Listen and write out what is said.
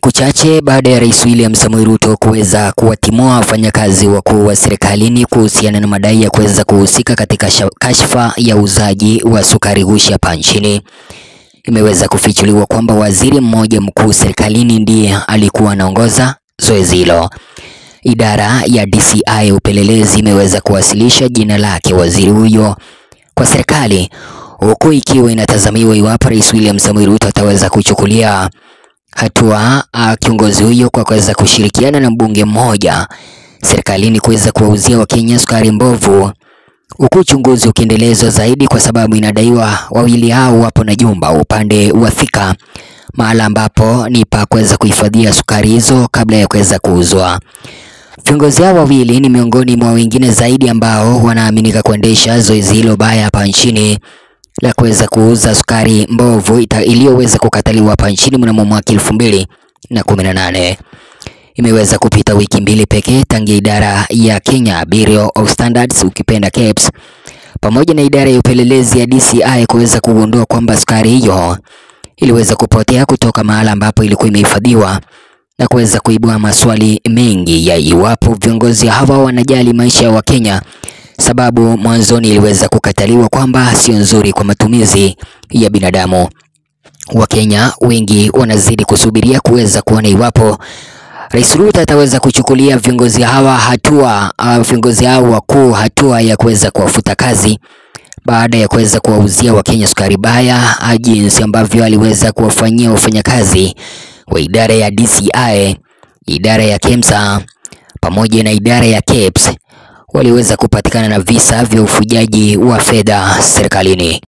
Siku chache baada ya Rais William Samoei Ruto kuweza kuwatimua wafanyakazi wakuu wa serikalini kuhusiana na madai ya kuweza kuhusika katika kashfa ya uuzaji wa sukari ghushi hapa nchini, imeweza kufichuliwa kwamba waziri mmoja mkuu serikalini ndiye alikuwa anaongoza zoezi hilo. Idara ya DCI upelelezi imeweza kuwasilisha jina lake waziri huyo kwa serikali, huku ikiwa inatazamiwa iwapo Rais William Samoei Ruto ataweza kuchukulia hatua kiongozi huyo kwa kuweza kushirikiana na mbunge mmoja serikalini kuweza kuwauzia Wakenya sukari mbovu, huku uchunguzi ukiendelezwa zaidi, kwa sababu inadaiwa wawili hao wapo na jumba upande wa Thika, mahala ambapo ni pa kuweza kuhifadhia sukari hizo kabla ya kuweza kuuzwa. Viongozi hao wawili ni miongoni mwa wengine zaidi ambao wanaaminika kuendesha zoezi hilo baya hapa nchini la kuweza kuuza sukari mbovu iliyoweza kukataliwa hapa nchini mnamo mwaka elfu mbili na kumi na nane. Imeweza kupita wiki mbili pekee tangia idara ya Kenya Bureau of Standards ukipenda KEBS pamoja na idara ya upelelezi ya DCI kuweza kugundua kwamba sukari hiyo iliweza kupotea kutoka mahala ambapo ilikuwa imehifadhiwa na kuweza kuibua maswali mengi ya iwapo viongozi hawa wanajali maisha ya Wakenya sababu mwanzoni iliweza kukataliwa kwamba sio nzuri kwa matumizi ya binadamu. Wakenya wengi wanazidi kusubiria kuweza kuona iwapo Rais Ruto ataweza kuchukulia viongozi hawa hatua, uh, viongozi hao wakuu hatua ya kuweza kuwafuta kazi baada ya kuweza kuwauzia Wakenya sukari baya, jinsi ambavyo aliweza kuwafanyia wafanyakazi wa idara ya DCI, idara ya KEMSA pamoja na idara ya KEBS waliweza kupatikana na visa vya ufujaji wa fedha serikalini.